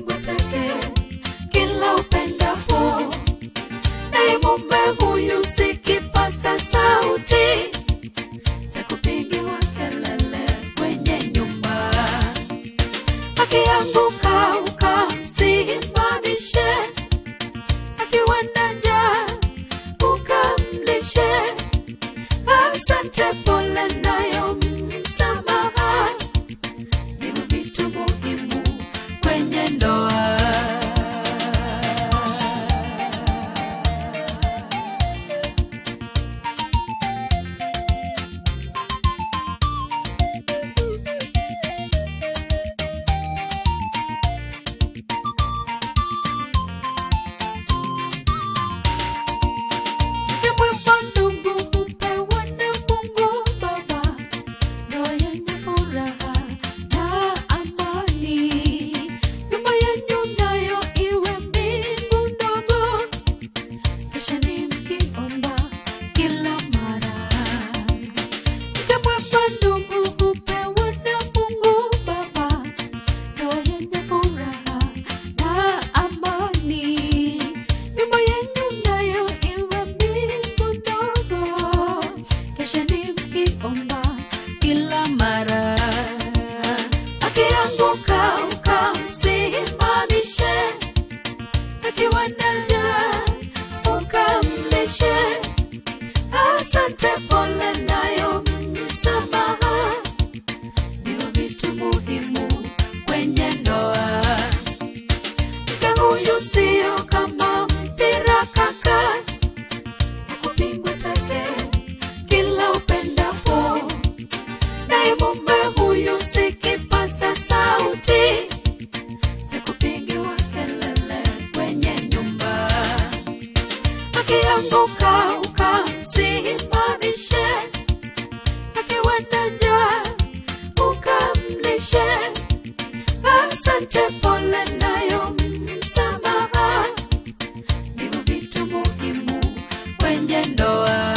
kupigwa teke kila upendapo naye mume huyu si kipasa sauti cha kupigiwa kelele kwenye nyumba akianguka ukamsimamishe akiwa na njaa ukamlishe asante pole nayo msamaha ndivyo vitu muhimu kwenye ndoa Kimwema ndugu hupewa na Mungu Baba, ndoa yenye furaha na amani. Nyumba yenu nayo iwe mbingu ndogo, kisha ni mkiomba kila mara. Mke mwema ndugu hupewa na Mungu Baba, ndoa yenye furaha na amani. Nyumba yenu nayo iwe mbingu ndogo, kesha ni mkiomba kila mara. Akianguka ukamsimamishe, akiwa na njaa ukamlishe. Asante, pole nayo msamaha, ndio vitu muhimu kwenye ndoa. Mke huyu sio kama mpira kaka, kupigwa teke kila upendapo, naye mume huyu si kipasa sauti cha kupigiwa kelele kwenye nyumba. Akianguka ukamsimamishe, akiwa na njaa ukamlishe. Asante, pole nayo msamaha, ndivyo vitu muhimu kwenye ndoa.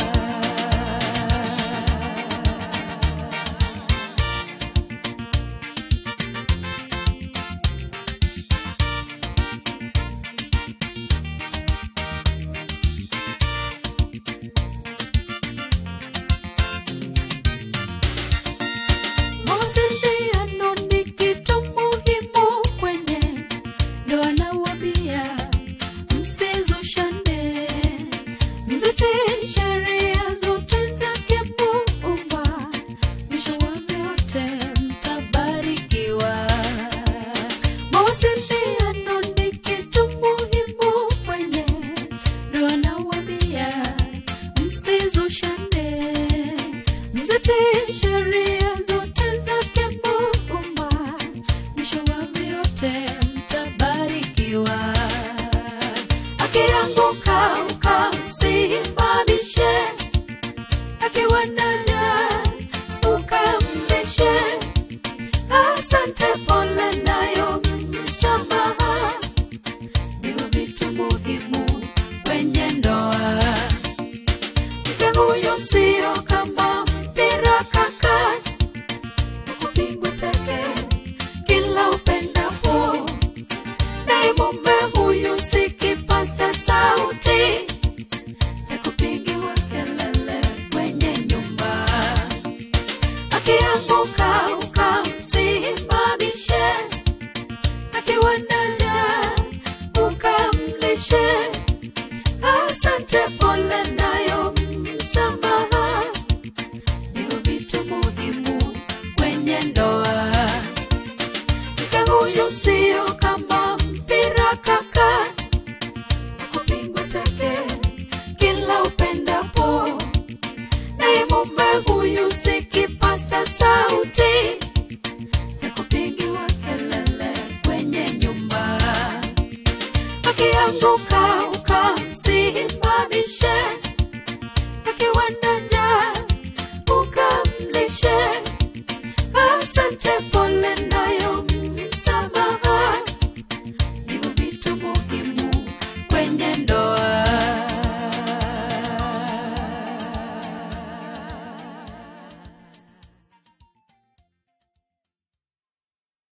Mawasiliano ni kitu muhimu kwenye ndoa, nawaambia msizushane, mzitii sheria zote zake Muumba, mwisho wa vyote mtabarikiwa. Mawasiliano ni kitu muhimu kwenye ndoa, nawaambia msizushane, mzitii sheria zote zake Muumba, mwisho wa vyote mtabarikiwa. Akianguka ukamsimamishe, akiwa na njaa ukamlishe. Asante, pole nayo msamaha, ndivyo vitu muhimu kwenye ndoa. Mke huyo sio kama mpira kaka, kupigwa teke kila upendapo, naye mume huyu si kipasa sauti cha kupigiwa kelele kwenye nyumba. Akianguka ukamsimamishe, akiwa na njaa ukamlishe. Asante, pole nayo msamaha, ndivyo vitu muhimu kwenye ndoa. Mke huyu sio kama mpira kaka, kupigwa teke kila upendapo, naye mume huyu si kipasa sauti cha kupigiwa kelele kwenye nyumba akianguka ukamsimamishe,